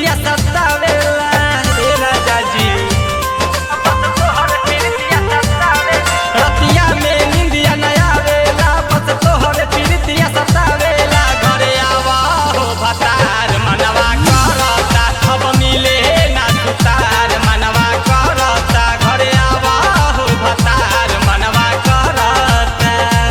प्रीतिया सतावेला हे राजा जी बस तोहर प्रीतिया सतावेला रतिया में निंदिया न आवेला बस तोहर प्रीतिया सतावेला घरे आवा हो भतार मनवा करता अब मिले ना सुतार मनवा करता घरे आवा हो भतार मनवा करता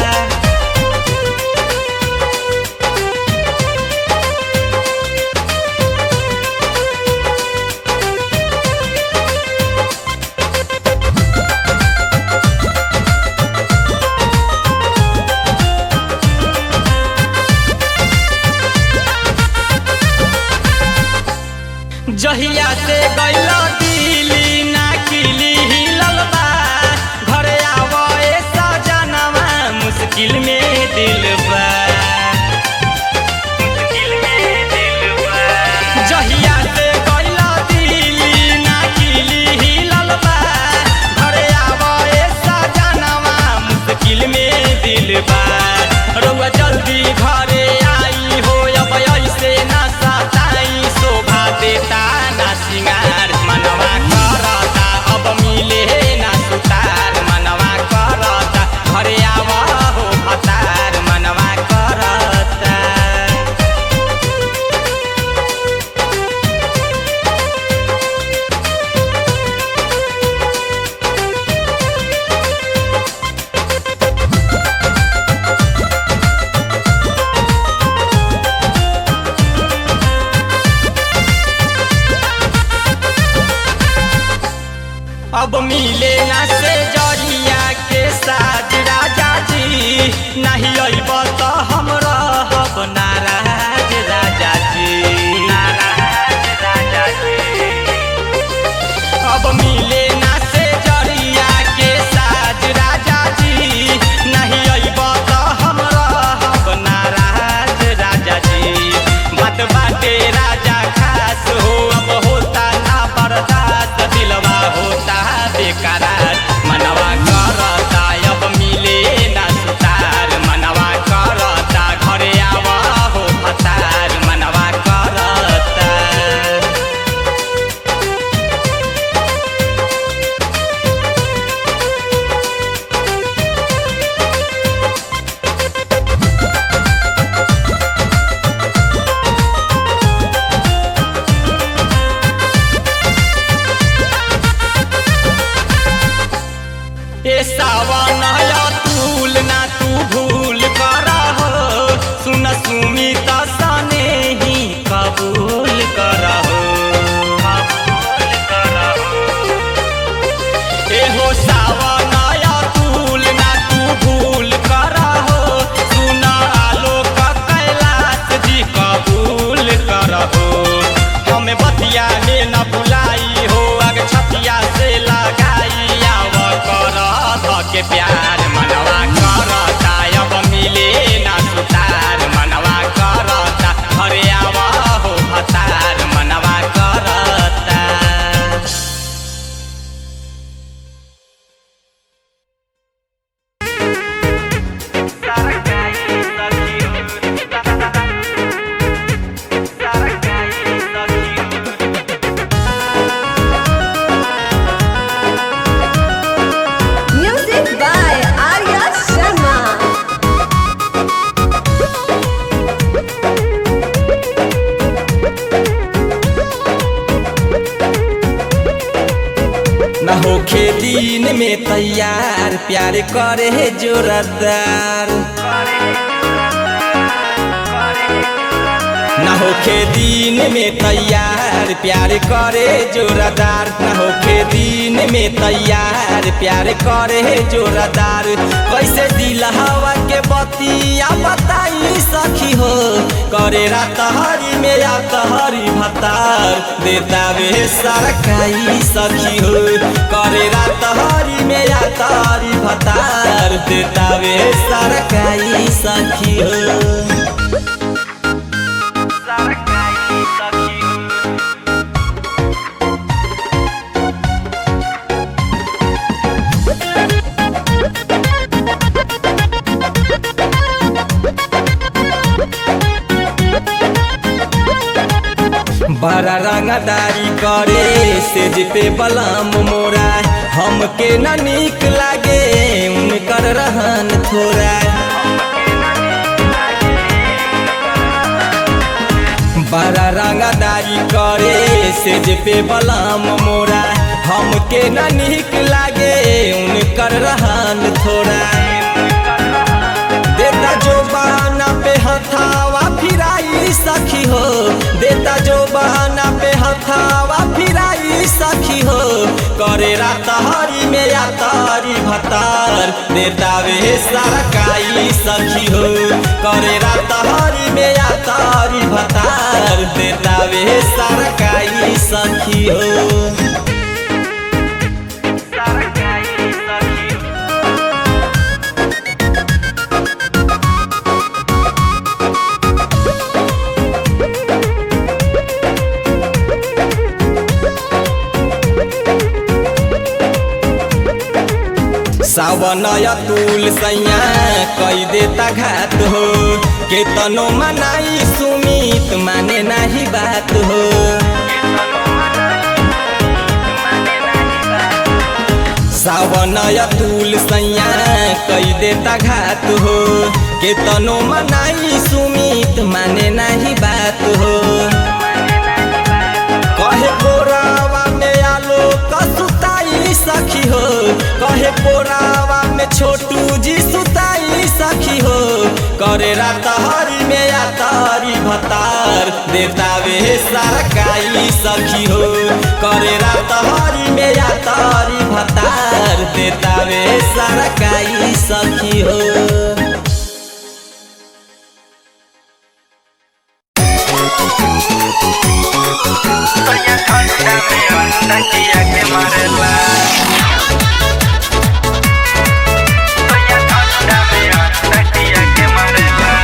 जहिया से गइल दिली ना किली हिलल बा घरे आवे सजनवा मुश्किल में दिल बा मुश्किल में दिल बा जहिया से गइल दिली ना किली हिलल बा घरे आवे सजनवा मुश्किल में दिल बा रउआ जल्दी घरे आई हो अब ऐसे ना सताई शोभा देता ना सिंगार मनवा करता अब मिले ना सुतार मनवा करता घरे आवा हो भतार मनवा करता अब मिले ना से जरिया के साथ राजा जी नहीं अइब तो हम रहब नाराज राजा जी नाराज राजा जी अब मिले ना से जरिया के साथ राजा जी नहीं अइब तो हम रहब नाराज राजा जी बात बाटे राजा खास हो अब होता ना बर्दाश्त दिलवा होता बेकरार मनवा करता अब मिले ना सुतार मनवा करता घरे आवा हो भतार मनवा करता ए सावन या तूल ना तू भूल करा हो सुन सुमित सने ही कबूल करा हो कबूल करा हो ए हो सावन या तूल ना तू भूल करा हो सुन आलोक कैलाश जी कबूल करा हो हमें बतिया में न भुलाई हो अग छतिया से लगाई आव कर के प्यार मनवा करता अब मिले ना सुतार मनवा करता घरे आव हो भतार मनवा करता Music by Arya Sharma. न होखे दिन में तैयार प्यार करे जोरदार न होखे दिन में तैयार प्यार करे जोरदार न होखे दिन में तैयार प्यार करे जोरदार कैसे दिल हवा के बतिया बताई सखी हो करे रात हरी में या हरी भतार देता वे सरकाई सखी हो करे रात हरी में या हरी भतार देता वे सरकाई सखी हो बड़ा रंगदारी करे सेज पे बलम मोरा हमके न नीक लागे उनकर रहन थोड़ा बड़ा रंगदारी करे सेज पे बलम मोरा हमके न नीक लागे उनकर रहन थोड़ा देता जो बहाना पे हथावा फिराई सखी हो देता जो बहाना पे हथावा फिराई सखी हो करे रात हरी में या तारी भतार देता वे सरकाई सखी हो करे रात हरी में या तारी भतार देता वे सरकाई सखी हो सरकाई सखी हो सावन तुल सैया कई देता घात हो केतनो मनाई सुमित माने नाही बात हो सावन तुल सैया कई देता घात हो केतनो मनाई सुमित माने नाही बात हो कहे कोरावा में आलो कसुताई सखी हो कहे कोरावा में छोटू जी सुताई सखी हो करे रात हरी में या तारी भतार देता वे सरकाई सखी हो करे रात हरी में या तारी भतार देता वे सरकाई सखी हो Soña contra mi onda que ya quemarela Soña contra mi onda que ya quemarela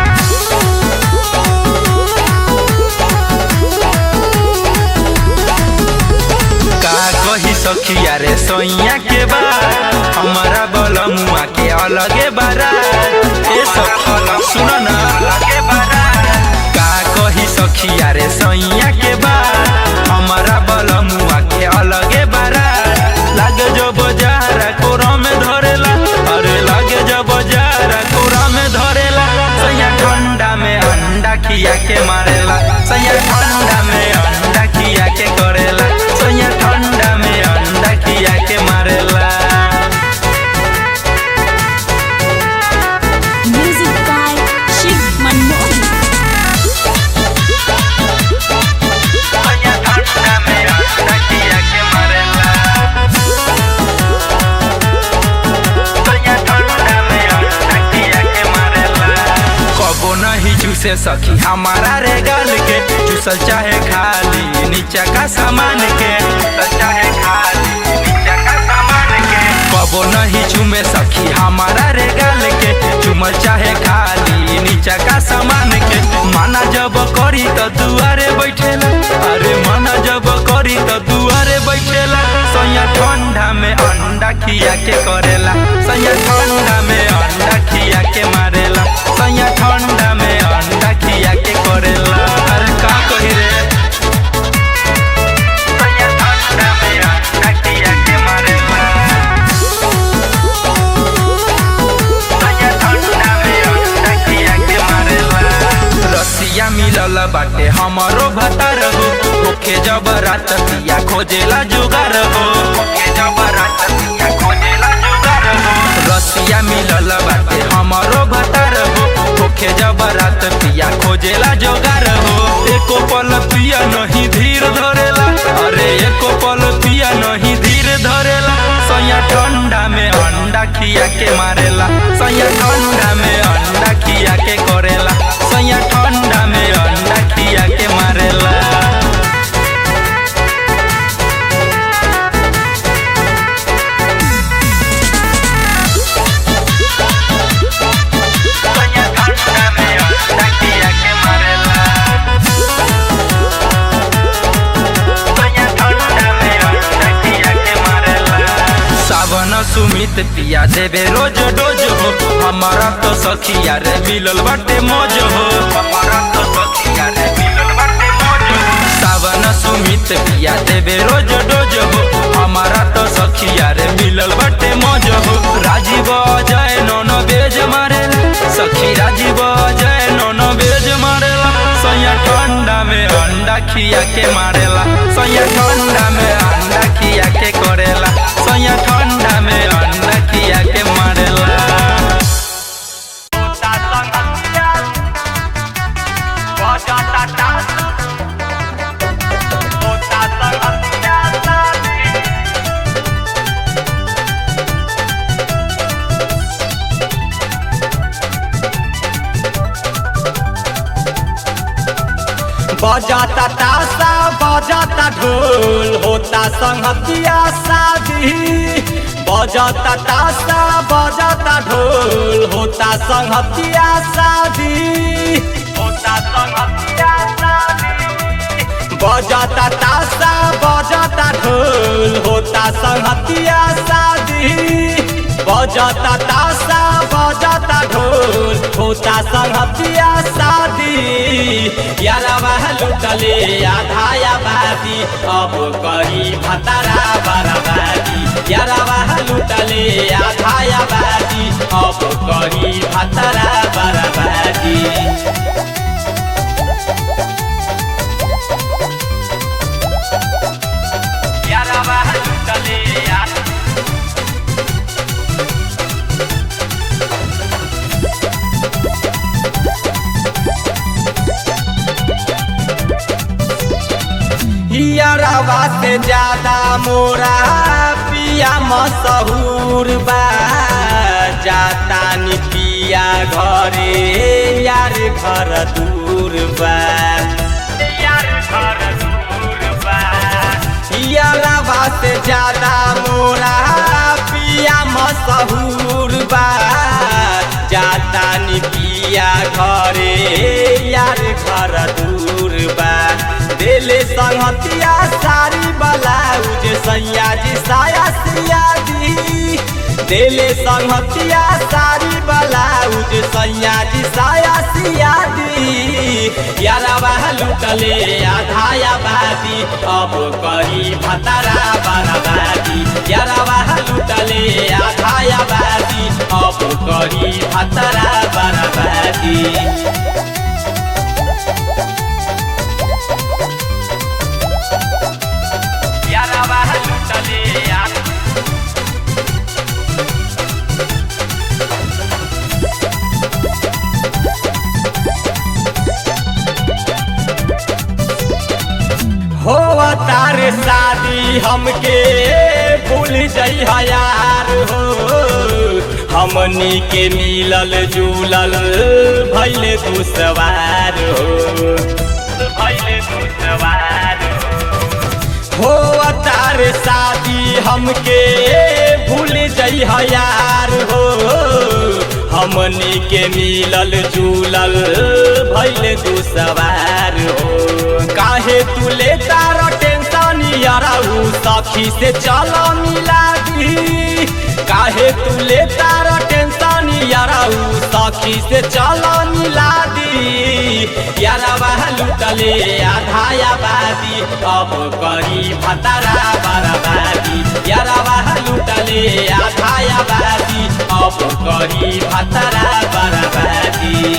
का कही सखिया रे सोइया के बाद हमारा बलमुआ के अलगे बारात ए सखी सुनो ना अलगे बारात का कही सखिया रे सोइया के बाद हमारा बलमुआ के अलगे बारात लागे जो बजारा कोरा में धरेला अरे लागे जो बजारा कोरा में धरेला सैया ठंडा में अंडा खिया के मारेला सैया ठंडा में अंडा खिया के करेला सैया ठंडा में अंडा खिया के मारेला Music by Shiv Manmohan. सैया ठंडा में अंडा खिया के मारेला सैया ठंडा में अंडा खिया के मारेला कबो नहीं चूसे सखी हमारा रे गाल के चूसल चाहे खाली नीचा का सामान के चूसल चाहे खाली नीचा का सामान के कबो नहीं चूमे सखी हमारा रे गाल के चूमल चाहे खाली नीचा का सामान के माना जब करी तो दुआरे बैठेला अरे माना जब करी तो दुआरे बैठेला सैया ठंडा में अंडा खिया के करेला सैया ठंडा में अंडा खिया के मारेला सैया ठंडा में अंडा खिया के करेला अरे का कही रे सैया ठंडा में अंडा खिया के मारेला सैया ठंडा में अंडा खिया के मारेला रसिया मिलल बाटे हमरो भतार हो ओखे जब रात पिया खोजेला जुगार हो ओखे जब रात पिया खोजेला जुगार हो रसिया मिलल बाटे हमरो भतार हो ओखे जब रात पिया खोजेला जुगार हो एको पल पिया नहीं धीर धरेला अरे एको पल पिया नहीं धीर धरेला सैया ठंडा में अंडा खिया के मारेला सैया ठंडा में अंडा खिया के करेला सैया ठंडा में अंडा खिया के मारेला सैया ठंडा में अंडा खिया के मारेला सैया ठंडा में अंडा खिया के मारेला सावन सुमित पिया देवे रोज डोज हो हमारा तो सखिया रे मिलल बाटे मौज हो हमारा तो सखिया रे मिलल बाटे मौज हो देवे रोज डोज हो हमारा तो सखिया रे मिलल बटे मौज हो राजीव जय नौनो बेज मारेला सखी राजीव जय नौनो बेज मारेला सैया ठंडा में अंडा खिया के मारेला सैया ठंडा में अंडा खिया के करेला सैया ठंडा में अंडा खिया के मारेला बजाता तासा बजाता ढोल होता संगतिया शादी बजाता तासा बजाता ढोल होता संगतिया शादी होता संगतिया शादी बजाता तासा बजाता ढोल होता संगतिया शादी बजाता तासा बजाता ढोल होता संगतिया शादी यारवा लुटले आधाया बादी अब करी भतारा बराबादी यारवा लुटले आधाया बादी अब करी भतारा बराबादी यारवा लुटले आ यारवा से ज्यादा मोरा पिया मशहूर बा जाता नि पिया घरे यार घर दूर बा यार घर दूर बा यारवा से ज्यादा मोरा पिया मशहूर बा जाता नि पिया घरे यार घर दूर बा देले संगतिया सारी बलाउज सैया जी साया सिया दी देले संगतिया सारी बलाउज सैया जी साया सिया दी यारवा लुटले आधाया बादी अब करी भतारा बराबादी यारवा लुटले आधाया बादी अब करी भतारा बराबादी यारवा लुटले आ हो तार शादी हमके भूल जाइ यार हो हमनी के मिलल जुलल भैले तू सवार हो भैले तू सवार हो तार शादी हमके भूल जाइ यार हो हमनी के मिलल जुलल भैले तू सवार हो काहे तू ले तार टेंशन याराऊ सखी से चल मिला दी काहे तू ले तार टेंशन याराऊ सखी से चल मिला दी यारवा लुटले आधाया बादी अब करी भतारा बराबादी यारवा लुटले आधाया बादी अब करी भतारा बराबादी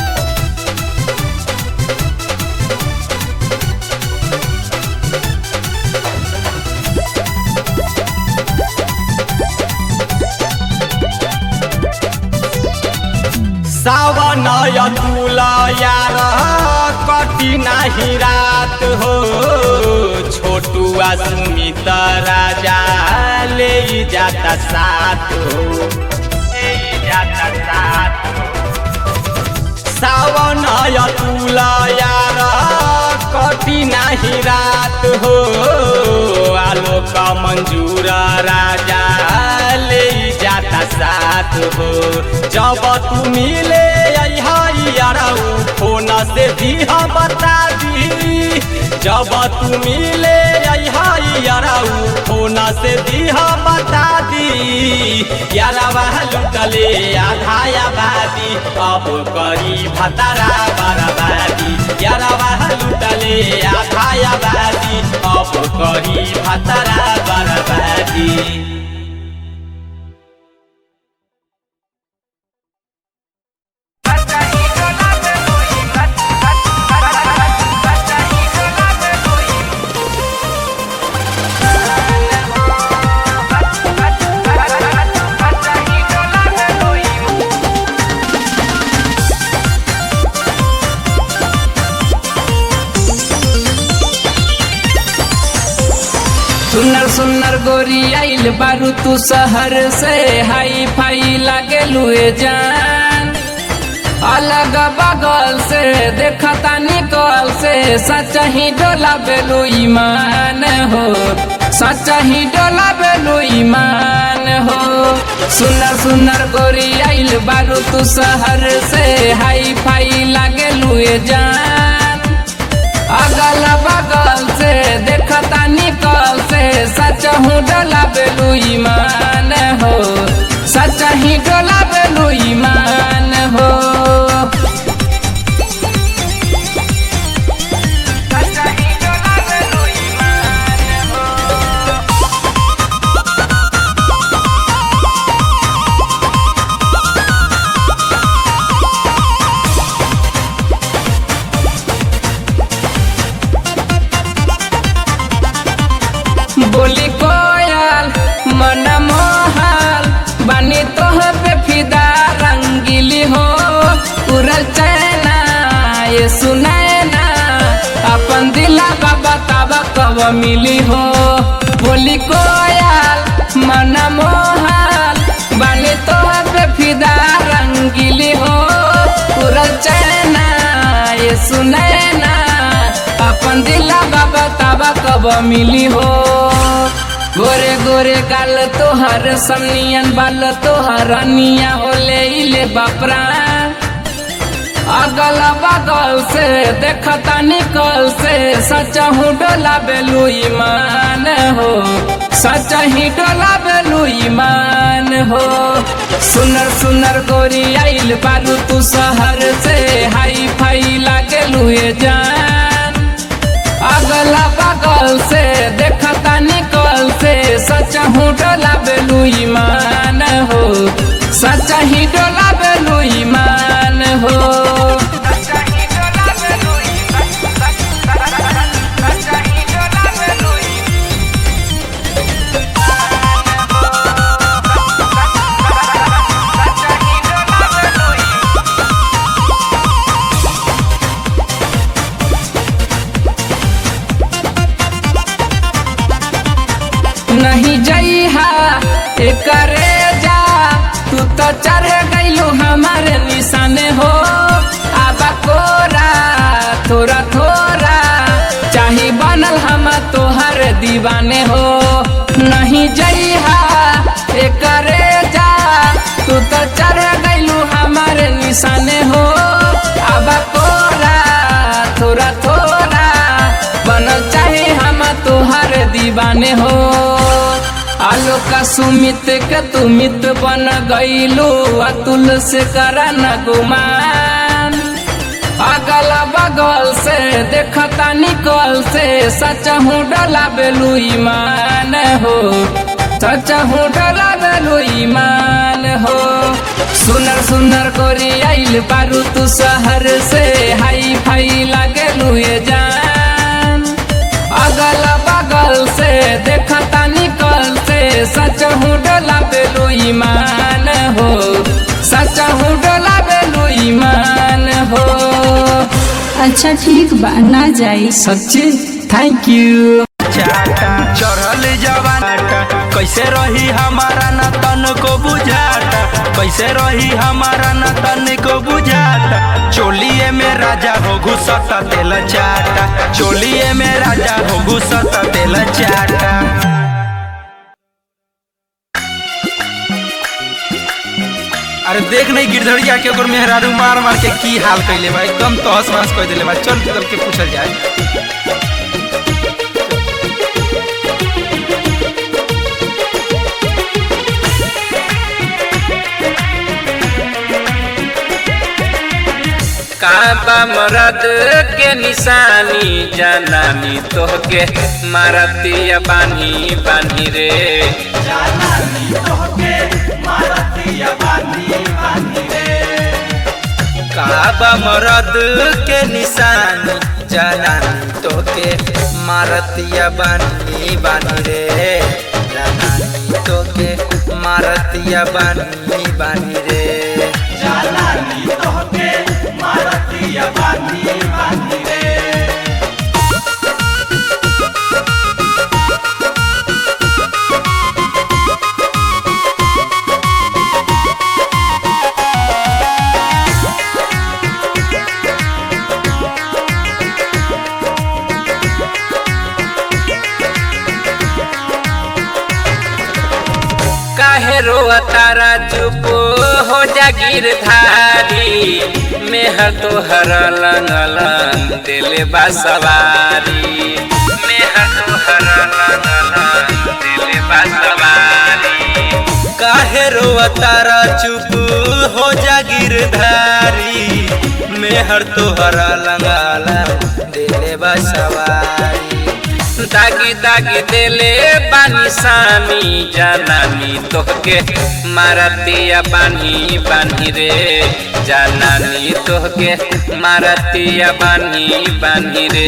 सावन तुला यार कटी नाही रात हो छोटुआ सुमित राजा ले जाता साथ हो ले जाता साथ सावन तुला यार कटी नाही रात हो आलोक मंजूर राजा ले जाता साथ हो जब तू मिले याराऊ फोन से दिहा बता दी जब तू मिले याराऊ फोन से दिहा बता दी यारावा लुटले आधाया बादी अब करी भतारा बराबादी यारावा लुटले आधाया बादी अब तब कही भातारा बरबादी सुनर सुनर गोरी आइल बारू तू शहर से हाई फाई लागे लुए जान अलग बगल से देखता निकल से सच ही डोला बेलू ईमान हो सच ही डोला बेलू ईमान हो सुनर सुनर गोरी आइल बारू तू शहर से हाई फाई लागे लुए जान अगल बगल से देखता निकल से सच हूँ डोला बेलू ईमान हो सच ही डोला बेलू ईमान हो बोली कोयल मन मोहल बनी तोह पे फिदा रंगीली हो उड़ल चैना ये सुनैना अपन दिला बाबा ताबा कब मिली हो बोली कोयल मन मोहल बनी तोह पे फिदा रंगीली हो उड़ल चैना ये सुनैना अपन दिला बाबा ताबा कब मिली हो गोरे गोरे गाल तोहर सनियन बाल तोहर अनिया होले इले बापरा अगल बगल से देखता निकल से सच हूँ डोला बेलू ईमान हो सच ही डोला बेलू ईमान हो सुनर सुनर गोरी आइल बारू तू शहर से हाई फाई लागे लुए जान अगला बगल से देखता निकल से सच हूँ डोला बेलू ईमान हो सच ही डोला बेलू ईमान हो नहीं जइहा एकरे जा तू तो चढ़ गइलू हमारे निशाने हो आबा कोरा थोड़ा थोड़ा चाही बनल हम तोहर दीवाने हो नहीं जइहा एकरे जा तू तो चढ़ गइलू हमारे निशाने हो आबा कोरा थोड़ा थोड़ा बनल चाहे हम तोहर दीवाने हो आलोक सुमित के तू मित बन गईलू अतुल से करा न गुमान अगल बगल से देखता निकल से सच हूँ डला बेलू ईमान हो सच हूँ डला बेलू ईमान हो सुनर सुनर गोरी आइल बारू तू शहर से हाई फाई लागे लुए जान अगल बगल से देखता निकल से सच हूँ डोला बेलू ईमान हो सच हूँ डोला बेलू ईमान हो अच्छा ठीक बा ना जाई सच्ची थैंक यू चाटा चढ़ल जवाना कैसे रही हमारा न तन को बुझाता कैसे रही हमारा न तन को बुझाता चोलिए में राजा हो घुसता तेल चाटा चोलिए में राजा हो घुसता तेल चाटा अरे देख नहीं गिरधड़िया के ओकर मेहरारू मार मार के की हाल कैले बा एकदम तहस महस कर दिले बा चल चल के पूछल जाए काबा मरद के निशानी जनानी तोहके मारतिया बानी बानी रे काबा मरद के निशानी जनानी तोके मारतिया बानी बानी रे जनानी तोके मारतिया बानी बानी रे काहे रोआ तारा चुप हो जा गिरधारी मेहर तोहर लंग लंग दिल बा सवारी मेहर तोहर लंग लंग दिल बा सवारी काहे रोआ तारा चुप हो जा गिरधारी मेहर तोहरा लंगाला दिले बा सवारी दागी दागी देले बानी सामी जनानी तोहके मारतिया बानी बानी रे जनानी तोहके मारतिया बानी बानी रे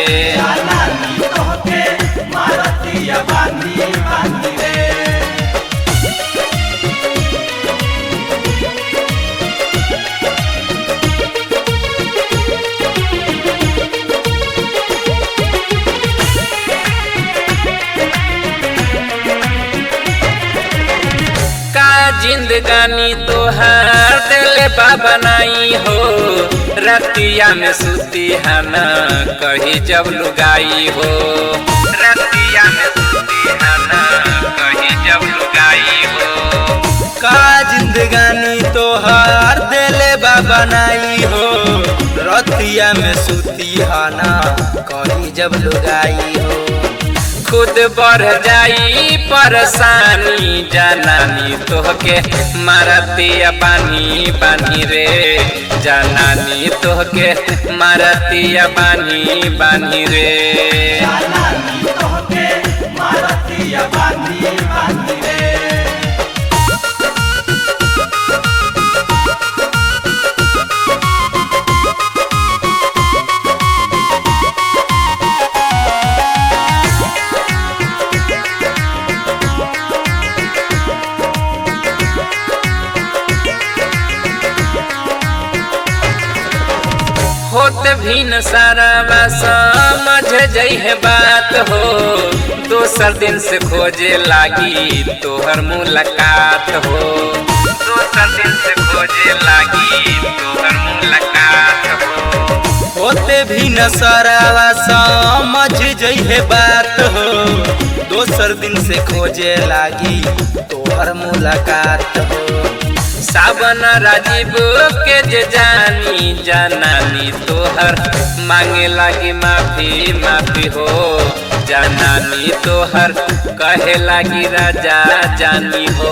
का जिंदगानी तोहार दिल बनाई हो रतिया में सुती हना कही जब लुगाई हो रतिया में सुती हना कही जब लुगाई हो का जिंदगानी तोहार दिले बा बनाई हो रतिया में सुती हाना कही जब लुगाई हो खुद बढ़ जाई परेशानी जनानी तोहके मारतिया बानी बानी रे जनानी तोहके मारतिया बानी बानी रे होत भी न सारा बा समझ जइहे बात हो दोसर दिन से खोजे लागी तोहर मुलाकात हो दोसर दिन से खोजे लागी तोहर मुलाकात हो होते भी न सरावा समझ जइहे बात हो दोसर दिन से खोजे लागी तोहर मुलाकात हो सावन राजीव के जे जानी जनानी तोहर मांगे लागी माफी माफी हो जनानी तोहर कहे लागी राजा जानी हो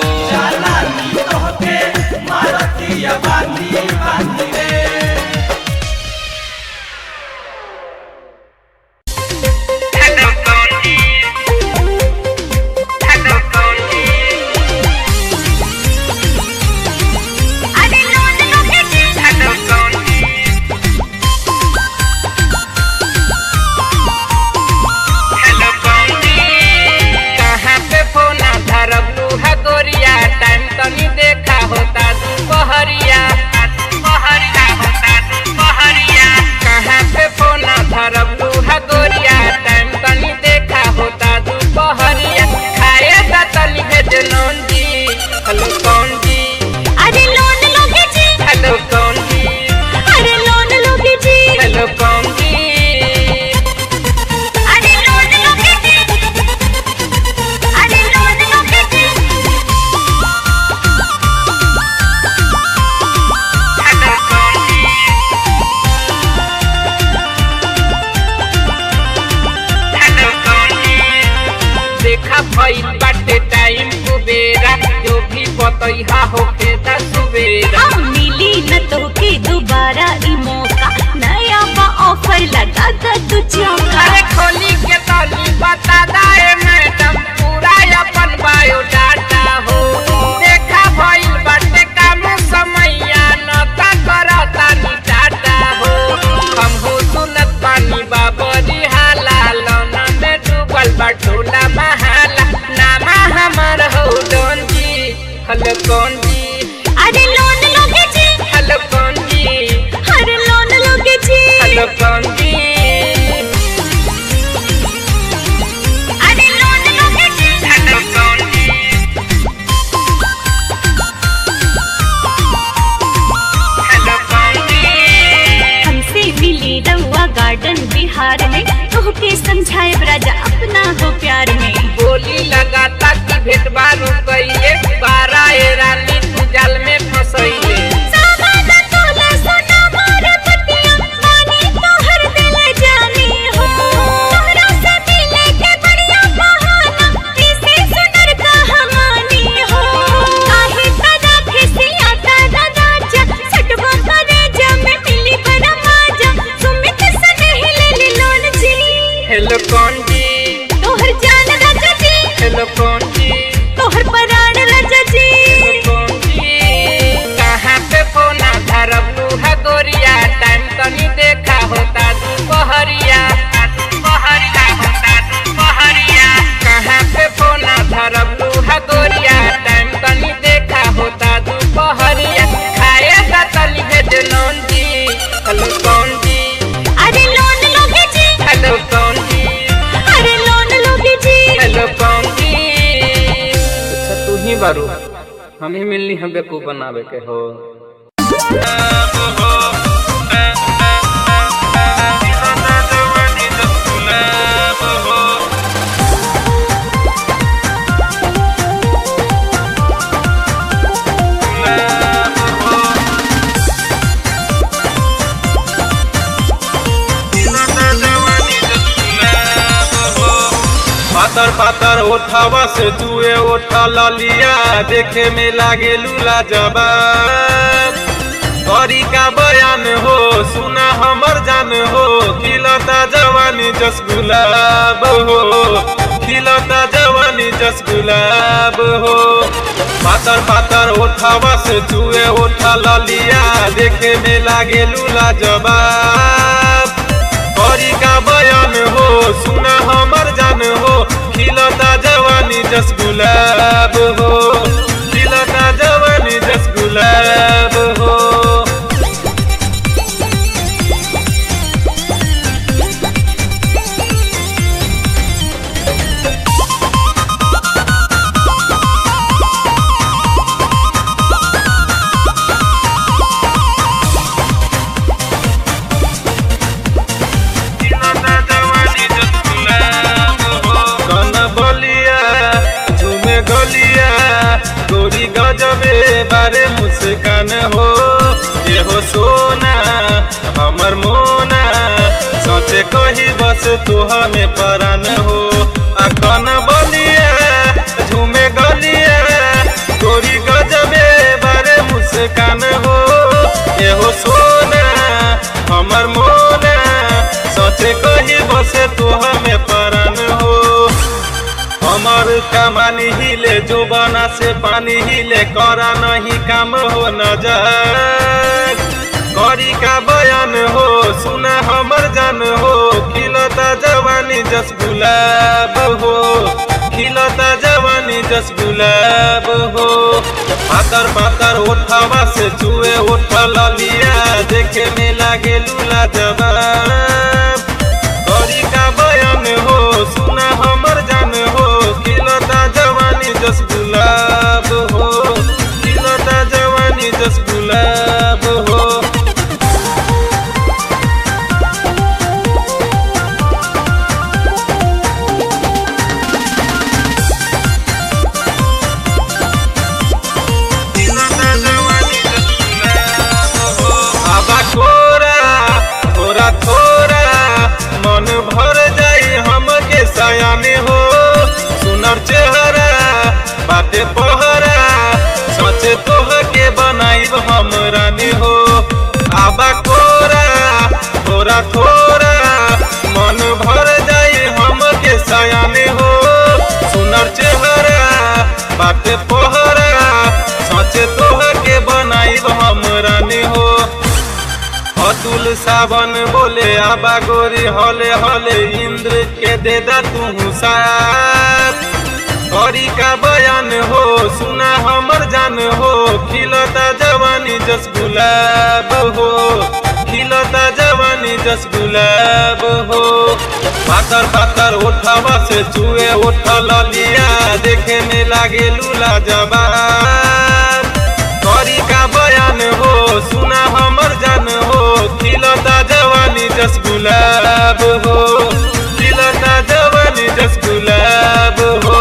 कहाँ पे फोना धरब लूहा गोरिया टाइम तनी देखा होता दुपहरिया दुपहरिया होता दुपहरिया कहाँ पे फोना धरब लूहा गोरिया टाइम तनी देखा होता दुपहरिया खाए दा तनी भेज नौन जी हेलो कौन जी अरे लोन लोगे जी हेलो कौन जी अरे लोन लोगे जी हेलो कौन जी अरे लोन लोगे जी अरे लोन लोगे जी हेलो कौन जी हेलो कौन जी देखा भइल बाटे टाइम कुबेरा जो भी बतैहा होखे दा सुबेरा हम मिली न तो के दोबारा ई मौका नया बा ऑफर लगा द तू चौका अरे खोली के तली बता दाए मैडम पूरा अपन बायोडाटा हो देखा भइल बाटे काम समैया न ता करता नी टाटा हो हम हो सुनत पानी बाबरी हाला लौना में डूबल बटोला महाला नामा हमर हो डोन जी हेलो कौन जी अरे लोन लोगे जी हेलो कौन जी अरे लोन लोगे जी हेलो कौन जी अरे लोन लोगे जी हेलो कौन जी हेलो कौन जी हमसे मिली रउआ गार्डन बिहार में तोहके समझाए राजा अपना हो प्यार में बोली लगाता कि भेट बारू कइले बारा ए रानी तू जाल में फसैले सावादा तोला सोना मोर पतिया मानी तोहर दिल जानी हो तोहरा से मिले के बढ़िया बहाना इसे सुनर कहानी हो काहे तदा खिसिया तदा राजा सटवा करे जब मिली बड़ा मजा सुमित सने ले ले लोन जी हेलो कौन जी तोहर जान राजा जी हेलो कौन जी तोहर पराण राजा जी हेलो कौन जी कहाँ पे फोना धरब लूहा गोरिया टाइम तनी देखा होता दुपहरिया दुपहरिया होता दुपहरिया कहाँ पे फोना धरब लूहा गोरिया टाइम तनी देखा होता दुपहरिया खाए दा तली भेज नौन जी हेलो कौन जी अरे लोन लोगे जी हेलो कौन जी अरे लोन लोगे जी हेलो कौन जी अच्छा तू ही बारू हम ही मिलनी हम बेकूफ बनावे के हो पातर पातर ओठावा से जुए ओठा ललिया देखे में लागे लूला जबान करी का बयान हो सुना हमर जान हो खिलता जवानी जस गुलाब हो खिलता जवानी जस गुलाब हो पातर पातर ओठावा से जुए ओठा ललिया देखे में लागे लूला जबाब करी का बयान हो सुना हमर जान हो खिलता जवानी जस गुलाब हो खिलता जवानी जस गुलाब हो कन बलिया झूमे गलिया गोरी गजबे बारे मुस्कान हो ये हो सोना हमर मोना सोचे कही बस तू हमें परान हो आ कन बलिया झूमे गलिया गोरी गजबे बारे मुस्कान हो ये हो सोना हमर मोना सोचे कही बसे तू हमें परान हो हमर कमानी हिले जो बना से पानी हिले करा नहीं काम हो नजर करी का बयान हो सुना हमर जान हो खिलता जवानी जस गुलाब हो खिलता जवानी जस गुलाब हो पातर पातर ओठवा से चुए ओठ ललिया देखे में लागे लूला जवाब करी का बयान हो सुना हमर जान हो खिलता जवानी जस गुलाब हो खिलता जवानी जस गुलाब हो आबा कोरा थोड़ा थोड़ा मन भर जाई हमके सयाने हो सुनर चेहरा बाटे पहरा सोचे तोह के बनाइब हम थोड़ा थोड़ा मन भर जाई हमके सयाने हो सुनर चेहरा बाटे पहरा सचे तोहर के बनाई हम रानी हो अतुल सावन बोले आबा गोरी हले हले इंद्र के दे दा तू साथ गौरी का बयान हो सुना हमर जान हो खिलता जवानी जस गुलाब हो खिलता जवानी जस गुलाब हो पातर पातर उठावा से चुए उठल लिया देखे में लागे लूला जवाब गौरी का बयान हो सुना हमर जान हो खिलता जवानी जस गुलाब हो खिलता जवानी जस गुलाब हो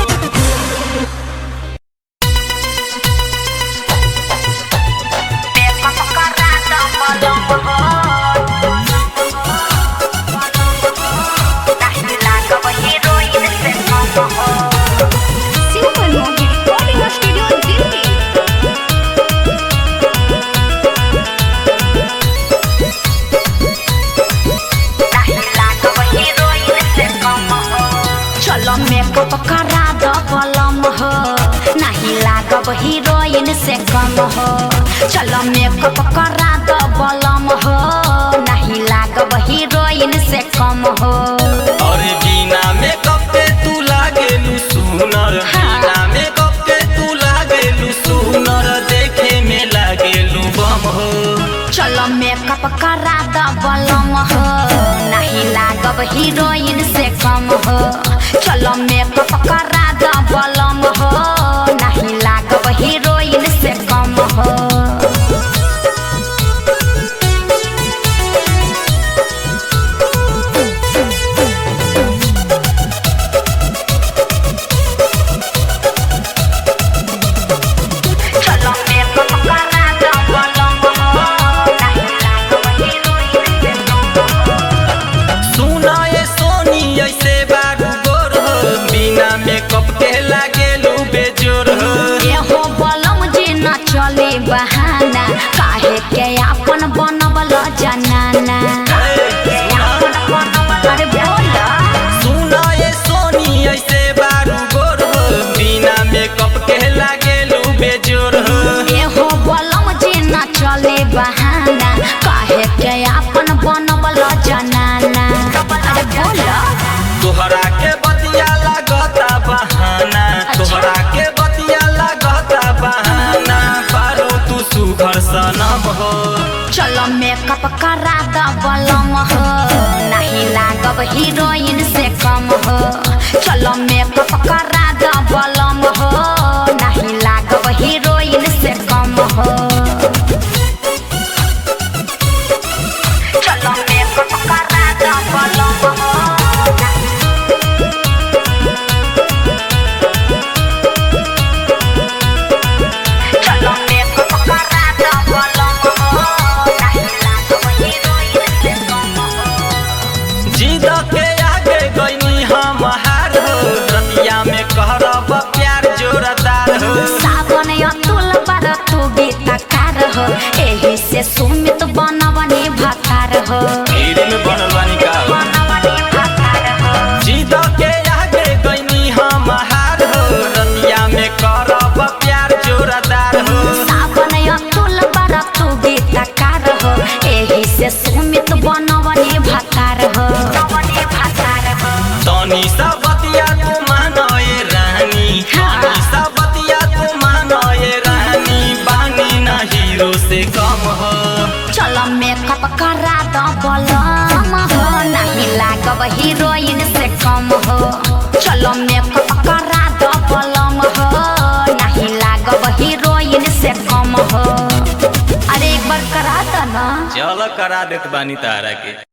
Super Mohi Recording Studio Delhi. चलो मेकअप करा दो पलम हो नहीं लागब हीरोइन से कम हो चलो मेकअप करा दो पलम हो नहीं लागब हीरोइन से कम हो अरे बिना मेकअप के तू लागेलू सुनर बिना मेकअप के तू लागेलू सुनर देखे में लागेलू बम हो चलो मेकअप करा दो पलम हो नहीं लागब हीरोइन से कम हो चलो मेकअप करा दो पलम हो नहीं लागब हीरोइन से कम हो चलो मेकअप करा दो पलम हो नहीं लागब हीरोइन से कम हो सुना ये सोनी ऐसे बारू गोर हो बिना मेकअप के लागेलू बेजोर हो एहो बलम जे न चले बहाना काहे के अपन बनबल जनाना अरे बोला सुना ये सोनी ऐसे बारू गोर हो बिना मेकअप के लागेलू बेजोर हो एहो बलम जे न चले बहाना काहे के अपन बनबल जनाना अरे बोला तोहरा के बतिया लागता बहाना तोहरा के बतिया लागता बहाना पारो तू सुघर सनम हो चलो मेकअप करा द बलम हो नहीं लागब हीरोइन से कम हो चलो मेकअप करा द बलम हो नहीं लागब हीरोइन से कम हो चलो मेकअप करा द बलम हो चलो मेकअप करा द बलम हो नहीं लागब हीरोइन से कम हो जिद के आगे गईनी हम हार हो रतिया में कहरब प्यार जोरदार हो सावन अतुल पर तू गीतकार हो एही से सुमित बनवनी भकार हो हीरे में बनल बानी का हो। बनवनी भकार हो जिद के आगे गईनी हम हार हो रतिया में करब प्यार जोरदार हो सावन अतुल पर तू गीतकार हो एही से सुमित बनवनी भकार हो बनवनी भकार हो तनी सा बतिया तू मानए रानी तनी सा बतिया तू मानए रानी बानी ना हीरो से कम हो चलो मेकअप करा दो बलम हो नहीं लागब हीरोइन से कम हो चलो मेकअप करा दो बलम हो नहीं लागब हीरोइन से कम हो अरे एक बार करा दो ना चल करा देत बानी तारा के